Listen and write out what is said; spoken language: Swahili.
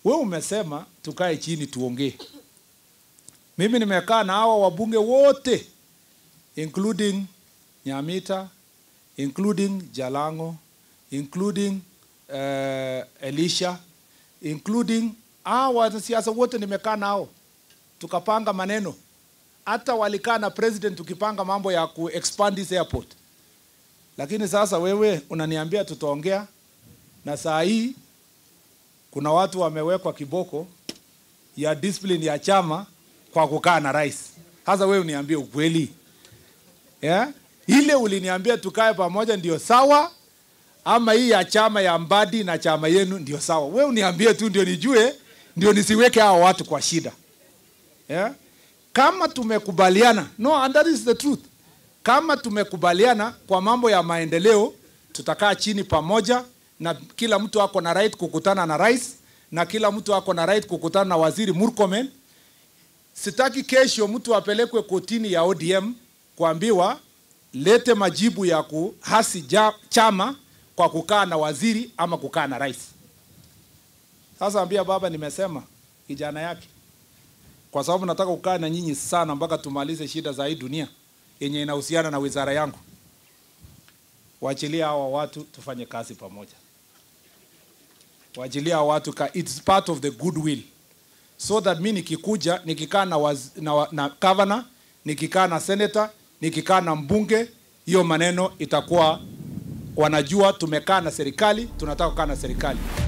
we umesema tukae chini tuongee. Mimi nimekaa na hawa wabunge wote including Nyamita, including Jalango, including uh, Elisha, including hawa wanasiasa wote nimekaa nao tukapanga maneno. Hata walikaa na president tukipanga mambo ya ku expand this airport. Lakini sasa wewe unaniambia tutaongea, na saa hii kuna watu wamewekwa kiboko ya discipline ya chama kwa kukaa na rais. Sasa wewe uniambie ukweli yeah? Ile uliniambia tukae pamoja ndio sawa, ama hii ya chama ya Mbadi na chama yenu ndio sawa? Wewe uniambie tu ndio nijue, ndio nisiweke hao watu kwa shida yeah? Kama tumekubaliana, no, and that is the truth. Kama tumekubaliana kwa mambo ya maendeleo, tutakaa chini pamoja, na kila mtu ako na right kukutana na rais, na kila mtu ako na right kukutana na waziri Murkomen. Sitaki kesho mtu apelekwe kotini ya ODM kuambiwa lete majibu ya kuhasi ja, chama kwa kukaa na waziri ama kukaa na rais. Sasa ambia baba, nimesema kijana yake, kwa sababu nataka kukaa na nyinyi sana mpaka tumalize shida za hii dunia yenye inahusiana na wizara yangu. Waachilia hawa watu tufanye kazi pamoja, waachilia hawa watu ka, it's part of the goodwill so that mi nikikuja nikikaa na, waz, na, wa- na governor nikikaa na senator nikikaa na mbunge, hiyo maneno itakuwa wanajua tumekaa na serikali, tunataka kukaa na serikali.